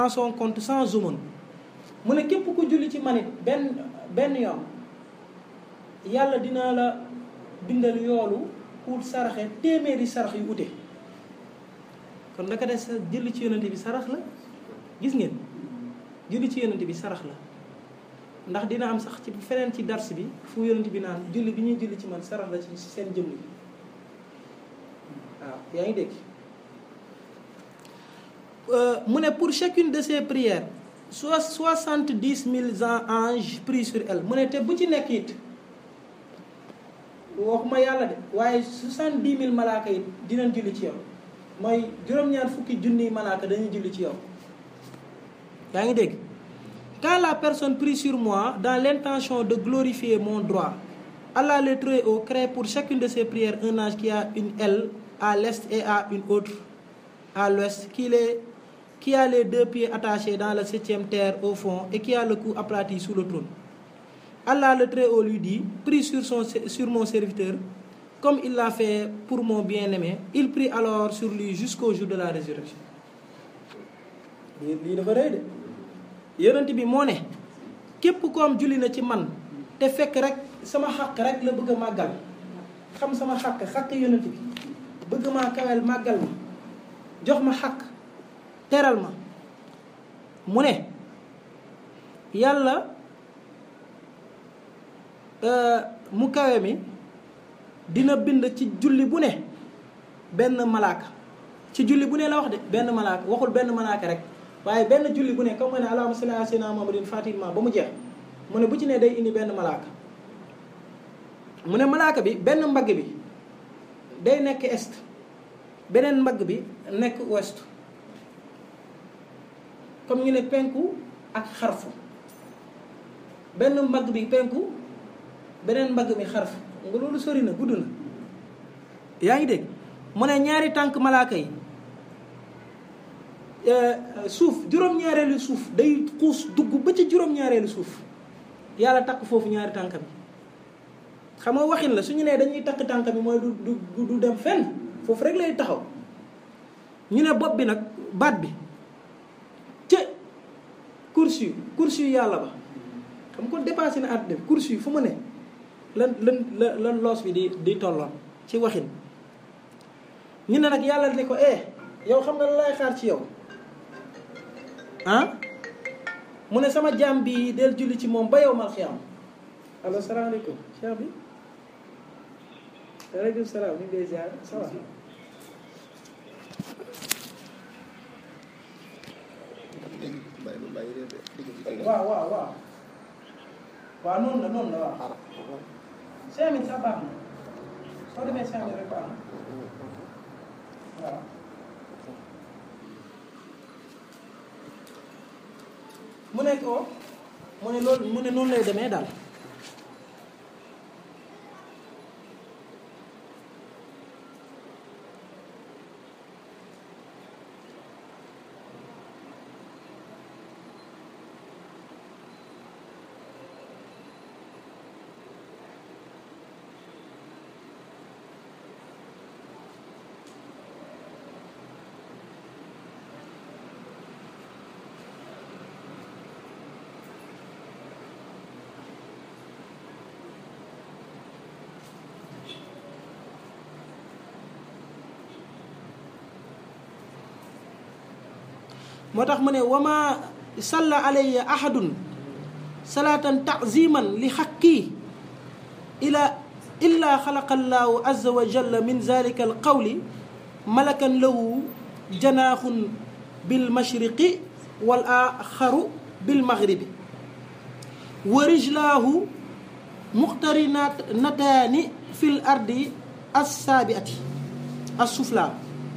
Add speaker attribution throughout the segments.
Speaker 1: en son compte sans aumône mu ne képp ku julli ci manit benn benn yoon yàlla dina la bindal yoolu pour saraxe téeméeri sarax yu ute kon naka des sa julli ci yonante bi sarax la gis ngeen julli ci yonante bi sarax la ndax dina am sax ci feneen ci dars bi fu yonante bi naan julli bi ñuy julli ci man sarax la ci seen jëmm yi waaw yaa ngi dégg mu ne pour chacune de ces prières soit soixante dix mille anges pris sur elle mu ne te bu ci nekk it waxuma yàlla de waaye soixante dix mille malaaka yi dinañ julli ci yow mooy juróom-ñaar fukki junniy malaaka dañuy julli ci yow yaa ngi dégg quand la personne prie sur moi dans l'intention de glorifier mon droit Allah le Très-Haut crée pour chacune de ses prières un ange qui a une aile à l'est et à une autre à l'ouest qui les qui a les deux pieds attachés dans la septième terre au fond et qui a le cou aplati sous le trône. Allah le Très-Haut lui dit, prie sur, son, sur mon serviteur, comme il l'a fait pour mon bien-aimé. Il prie alors sur lui jusqu'au jour de la résurrection. lii dafa rëy de yonent bi moo ne képp ko am julli na ci man te fekk rek sama xaq rek la bëgg a màggal xam sama xaq xaq yonent bi bëgg maa kawel màggal ma jox ma xaq teral ma mu ne yàlla mu kawe mi dina bind ci julli bu ne benn malaaka ci julli bu ne la wax de benn malaaka waxul benn malaaka rek waaye benn julli bu ne comme nga ne allahumma salli ala sayyidina muhammadin fatima ba mu jeex mu ne bu ci ne day indi benn malaaka mu ne malaaka bi benn mbagg bi day nekk est beneen mbagg bi nekk ouest comme ñu ne penku ak xarfu benn mbagg bi penku beneen mbagg mi xarfu nga loolu sori na gudd na yaa ngi dégg mu ne ñaari tànk malaaka yi suuf juróom-ñaareelu suuf day xuus dugg ba ci juróom-ñaareelu suuf yàlla takk foofu ñaari tànk bi xam nga waxin la su ñu nee dañuy takk tànk bi mooy du du du dem fenn foofu rek lay taxaw ñu ne bopp bi nag baat bi te kursi yu kursi yu yàlla ba xam ko dépassé na àddina bi kursi yu fu mu ne lan lan lan loos bi di di tolloon ci waxin ñu ne nag yàlla ne ko eh yow xam nga la lay xaar ci yow ah mu ne sama jaam bi del julli ci moom ba yow mal xiyaam allo salaamaaleykum cheikh bi waaleykum salaam ñu ngi lay ziar ça va waaw waaw waaw waaw noonu la noonu la waaw cinq mille sax baax na soo demee cinq mille rek baax na waaw mu nekk oo mu ne loolu mu ne noonu lay demee daal moo tax mu ne wama salla alayya ahadun salaatan taziman li xaqi ila illa xalaqa allahu azza wa jalla min zalika alqawli malakan lahu janaaxun bil mashriqi wal axaru bil maghribi wa rijlaahu muqtarinataani fil ardi assaabiati assufla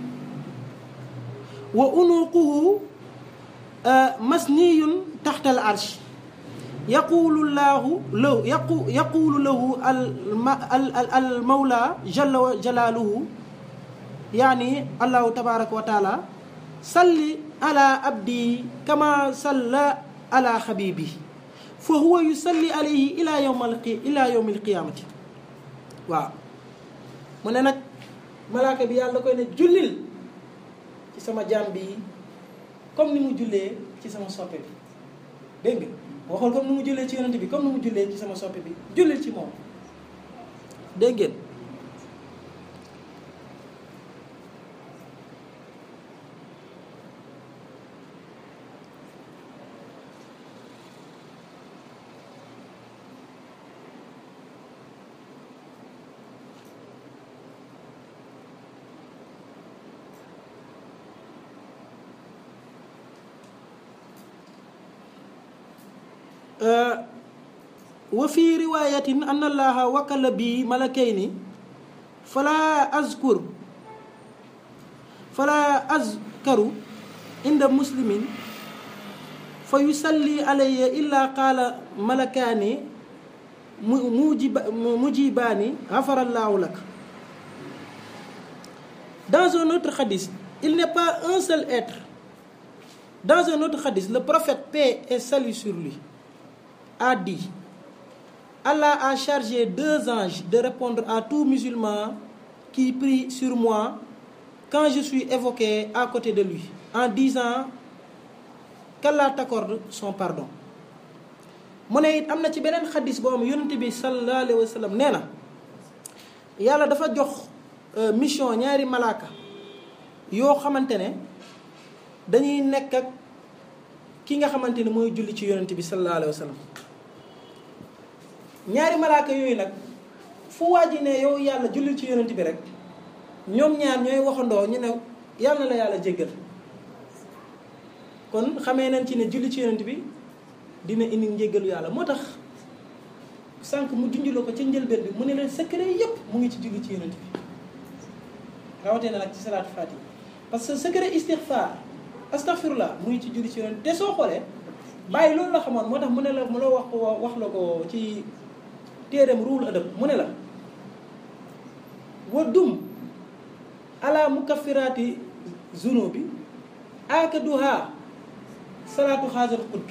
Speaker 1: wa unuquhu masniyun taxta al arsh yaqulu llahu lahu yaqu yaqulu lahu al al mawla jalla wa jalaaluhu yaani allahu tabaraka wa taala salli ala abdi kama salla ala xabibi fa huwa yusalli alayhi ila yawm al ila yawm al qiyamati waaw mu ne nag malaaka bi yàlla koy ne jullil ci sama jaam bi comme ni mu jullee ci sama soppe bi dégg nga waxul comme ni mu jullee ci yonent bi comme ni mu jullee ci sama soppe bi jullil ci moom dégg ngeen wa fi riwayatin an allaha wakala bi malakayni fala azkur fala azkaru inda muslimin fa yusalli alayya illa qaala malakaani mujiba mujibaani gafarallahu lak dans un autre hadith il n'est pas un seul être dans un autre hadith le prophète paix et salut sur lui a dit Allah a chargé deux anges de répondre à tout musulman qui prie sur moi quand je suis évoqué à côté de lui en disant qu'Allah t'accorde son pardon mu ne it am na ci beneen xadis boo xam yonent bi sallallahu alayhi wa sallam nee na yàlla dafa jox mission ñaari malaaka yoo xamante ne dañuy nekk ak ki nga xamante ne mooy julli ci yonent bi sallallahu alayhi wa sallam ñaari malaaka yooyu nag fu waa ji ne yow yàlla jullil ci yonent bi rek ñoom ñaar ñooy waxandoo ñu ne yàlla na la yàlla jéggal kon xamee nañ ci ne julli ci yonent bi dina indi njéggalu yàlla moo tax sànq mu junjuloo ko ca njëlbeen bi mu ne leen secret yépp mu ngi ci julli ci yonent bi rawatee na nag ci salaatu faati parce que secret istixfaar astaghfirullah mu ngi ci julli ci yonent te soo xoolee bàyyi loolu la xamoon moo tax mu ne la mu la wax ko wax la ko ci téereem ruul adab mu ne la wa dum ala mukaffiraati zunubi akaduha salaatu xaasal xutbi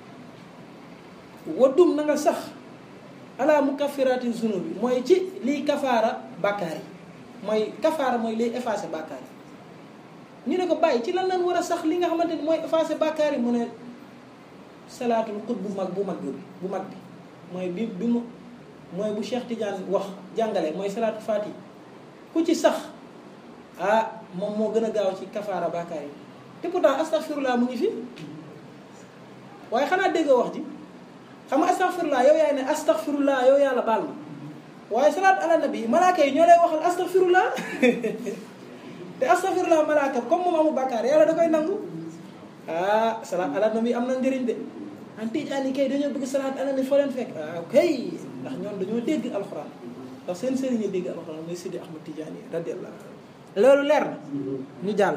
Speaker 1: wa dum na nga sax ala mukaffiraati zunubi mooy ci liy kafaara bàkkaar yi mooy kafaara mooy liy effacé bàkkaar yi ñu ne ko bàyyi ci lan lan war a sax li nga xamante ni mooy effacé bàkkaar yi mu ne salaatul xut bu mag bu mag bi bu mag bi mooy bi bi mu mooy bu Cheikh Tidiane wax jàngale mooy salaatu faati ku ci sax ah moom moo gën a gaaw ci kafaara bàkkaar yi te pourtant astaghfirullah mu ngi fi waaye xanaa dégg wax ji xam nga astaghfirullah yow yaay ne astaghfirullah yow yàlla baal ma waaye salaat ala nabi malaaka yi ñoo lay waxal astaghfirullah te astaghfirullah malaaka comme moom amul bàkkaar yàlla da koy nangu ah salaat ala nabi am na njëriñ de an tijaan yi kay dañoo bëgg salaat ala nabi foo leen fekk ah kay ndax ñoom dañoo dégg alxuraan ndax seen sëriñ yi dégg alxuraan mooy Sidi Ahmad Tijaan yi radiyallahu loolu leer na ñu jàll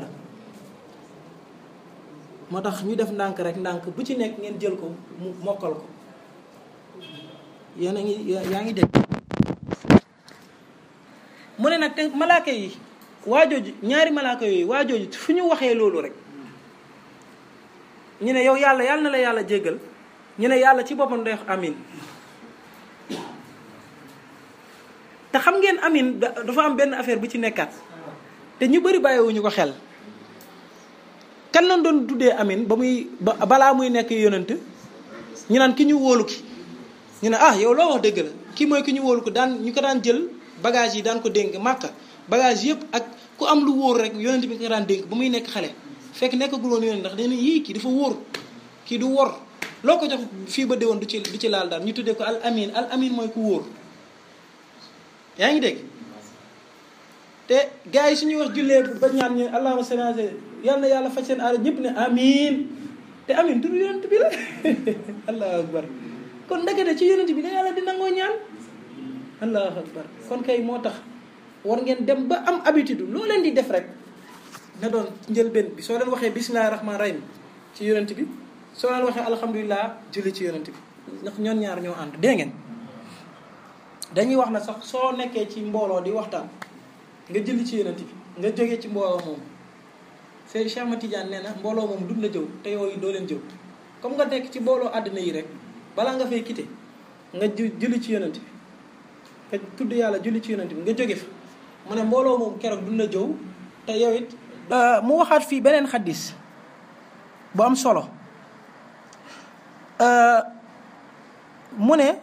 Speaker 1: moo tax ñu def ndànk rek ndànk bu ci nekk ngeen jël ko mu mokkal ko yéen a ngi yaa ngi dégg mu ne nag te malaaka yi waajooju ñaari malaaka yooyu waajooju fu ñu waxee loolu rek ñu ne yow yàlla yàlla na la yàlla jéggal ñu ne yàlla ci boppam day wax amin te xam ngeen amin dafa am benn affaire bu ci nekkaat te ñu bëri bàyyiwuñu ko xel kan lañ doon tuddee amin ba muy balaa muy nekk yonent ñu naan ki ñu wóolu ki ñu ne ah yow loo wax dëgg la kii mooy ki ñu wóolu ko daan ñu ko daan jël bagage yi daan ko dénk màkka bagage yëpp ak ku am lu wóor rek yonent bi nga daan dénk ba muy nekk xale fekk nekkagul woon yonent ndax dañu yii kii dafa wóor kii du wor loo ko jox fii ba déwoon du ci du ci laal daal ñu tuddee ko al amin al amin mooy ku wóor yaa ngi dégg te gars yi suñuy wax jullee ba ñaan ñu allahumma salli ala yal na yàlla faj seen aada ñëpp ne amin te amin turu yonent bi la allahu akbar kon ndekete ci yonent bi da yàlla di nangoo ñaan allahu akbar kon kay moo tax war ngeen dem ba am habitude loo leen di def rek na doon njëlbeen bi soo leen waxee bismillahi rahman rahim ci yonent bi soo leen waxee alhamdulilah julli ci yonent bi ndax ñoon ñaar ñoo ànd dégg ngeen dañuy wax na sax soo nekkee ci mbooloo di waxtaan nga julli ci yonent bi nga jógee ci mbooloo moom Seydi Cheikh Ahmad Tidiane nee na mbooloo moom duñ la jëw te yooyu doo leen jëw comme nga nekk ci mbooloo àddina yi rek balaa nga fay quitté nga julli ci yonent bi nga tudd yàlla julli ci yonent bi nga jóge fa mu ne mbooloo moom keroog duñ la jëw te yow it mu waxaat fii beneen xaddis bu am solo mu ne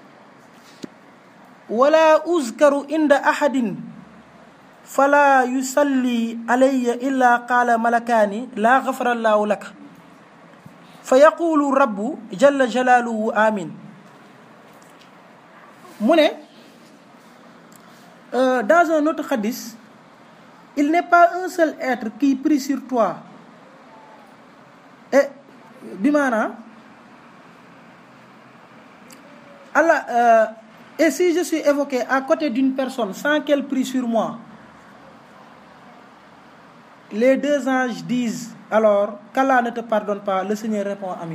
Speaker 1: wala uzkaru inda ahadin fala yusalli alayya illa qaala malakaani laa gafara llaahu laka fa yaqulu rabbu jalla jalaaluhu amin mu ne dans un autre hadith il n'est pas un seul être qui prie sur toi et bi maanaam Allah euh, et si je suis évoqué à côté d'une personne sans qu'elle prie sur moi les deux anges disent alors qu'Allah ne te pardonne pas le Seigneur répond amin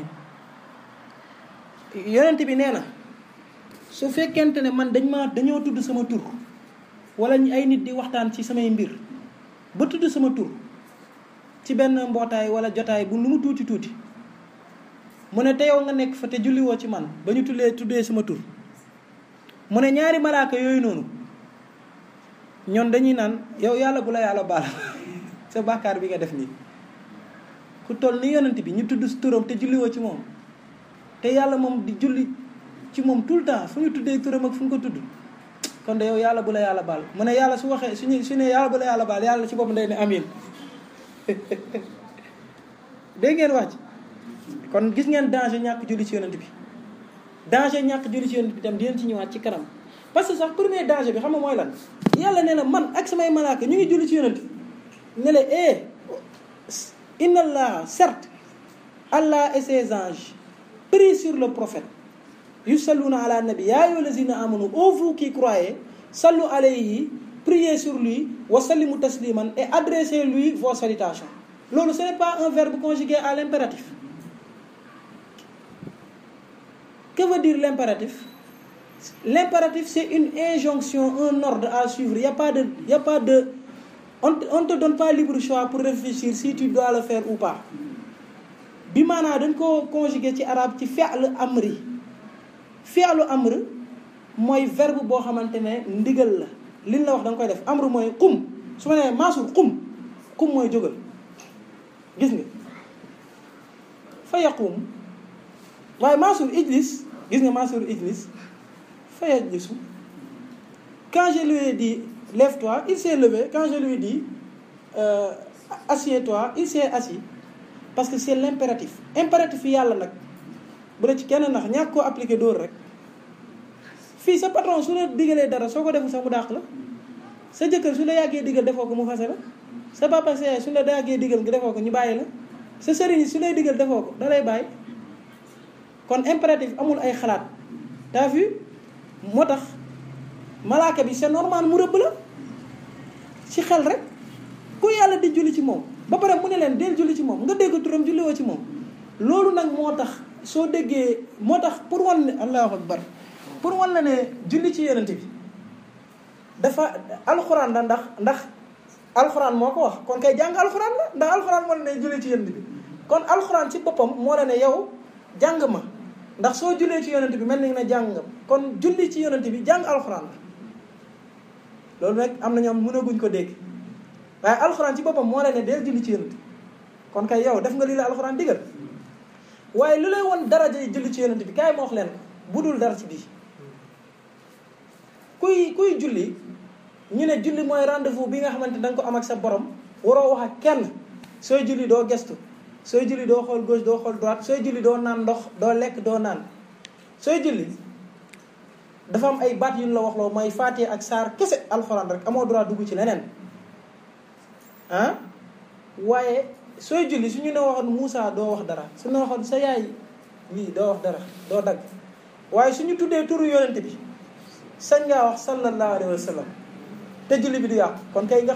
Speaker 1: yonent bi nee na su fekkente ne man dañ ma dañoo tudd sama tur wala ñu ay nit di waxtaan ci samay mbir ba tudd sama tur ci benn mbootaay wala jotaay bu lu mu tuuti tuuti mu ne te yow nga nekk fa te julliwoo ci man ba ñu tullee tuddee sama tur mu ne ñaari malaaka yooyu noonu ñoon dañuy naan yow yàlla bu la yàlla baal sa bàkkaar bi nga def nii ku toll ni yonent bi ñu tudd turam te julliwoo ci moom te yàlla moom di julli ci moom tout le temps fu ñu tuddee turam ak fu ñu ko tudd kon de yow yàlla bu la yàlla baal mu ne yàlla su waxee suñu su ne yàlla bu la yàlla baal yàlla ci boppam day ne amin dégg ngeen wax ci kon gis ngeen danger ñàkk julli ci yonent bi danger ñàkk julli ci yonent bi tam dinañ ci ñëwaat ci kanam parce que sax premier danger bi xam nga mooy lan yàlla nee na man ak samay malaaka ñu ngi julli ci yonent ne la eh inna allah certes allah et ses anges prient sur le prophète yusalluna ala nabi ya ayyuha allazina amanu ô vous qui croyez sallu alayhi priez sur lui wa sallimu tasliman et adressez-lui vos salutations loolu ce n'est pas un verbe conjugué à l'impératif que veut dire l'impératif l'impératif c'est une injonction un ordre à suivre y a pas de y a pas de on on te donne pas libre choix pour réfléchir si tu dois le faire ou pas bi maanaa dañ ko conjugué ci arabe ci fi'l amri fi'lu amr mooy verbe boo xamante ne ndigal la liñ la wax da nga koy def amr mooy qum su ma nee maasul qum qum mooy jógal gis nga fa yaqum waaye maasul ijlis gis nga maasul ijlis fa yajlisu quand je lui ai dit lève-toi il s'est levé quand je lui ai dit euh, assieds-toi il s'est assis parce que c'est l'impératif impératif yi yàlla nag bu dee ci kenn nax ñàkk koo appliqué dóor rek fii sa patron su la digalee dara soo ko defu sax mu dàq la sa jëkkër su la yàggee digal defoo ko mu fase la sa papa sa su la yàggee digal nga defoo ko ñu bàyyi la sa sëriñ su lay digal defoo ko da lay bàyyi kon impératif amul ay xalaat t'as vu moo tax malaaka bi c'est normal mu rëbb la ci xel rek ku yàlla di julli ci moom ba pare mu ne leen del julli ci moom nga dégg turam julli woo ci moom loolu nag moo tax soo déggee moo tax pour wan ne allahu akbar pour wan la ne julli ci yonent bi dafa alxuraan la ndax ndax alxuraan moo ko wax kon kay jàng alxuraan la ndax alxuraan moo la ne julli ci yonent bi kon alxuraan ci boppam moo la ne yow jàng ma ndax soo jullee ci yonent bi mel ni ne jàng nga kon julli ci yonent bi jàng alxuraan la loolu nag am na ñoom mënaguñ ko dégg waaye alxuraan ci boppam moo la ne deel julli ci yonent bi kon kay yow def nga lii la alxuraan digal waaye lu lay won daraja yi julli ci yonent bi kaay ma wax leen bu dul dara ci bii kuy kuy julli ñu ne julli mooy rendez-vous bi nga xamante da nga ko am ak sa borom waroo wax ak kenn sooy julli doo gestu sooy julli doo xool gauche doo xool droite sooy julli doo naan ndox doo lekk doo naan sooy julli dafa am ay baat yu ñu la wax loo mooy Faatiha ak saar kese alxuraan rek amoo droit dugg ci leneen ah waaye sooy julli su ñu ne waxoon Moussa doo wax dara su ñu waxoon sa yaay lii doo wax dara doo dagg waaye su ñu tuddee turu yonent bi sañ ngaa wax sallallahu alayhi wa sallam te julli bi du yàqu kon kay nga